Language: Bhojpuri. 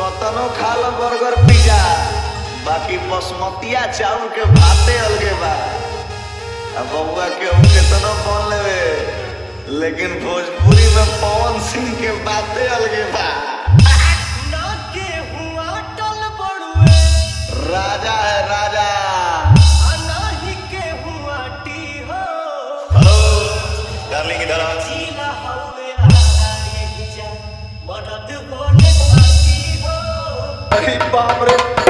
कतनो खा लो बर्गर पिज्जा बाकी बसमतिया चाउर के भाते अलगे बा अब बउआ के हम केतनो बोल लेवे लेकिन भोजपुरी में पवन सिंह के बाते अलगे बा ना के हुआ टल बड़ुए राजा है राजा आ नाही के हुआ टी हो हेलो डार्लिंग इधर आ जीला हवे आधारी जा मदद बोले साथी हो अरे बाप रे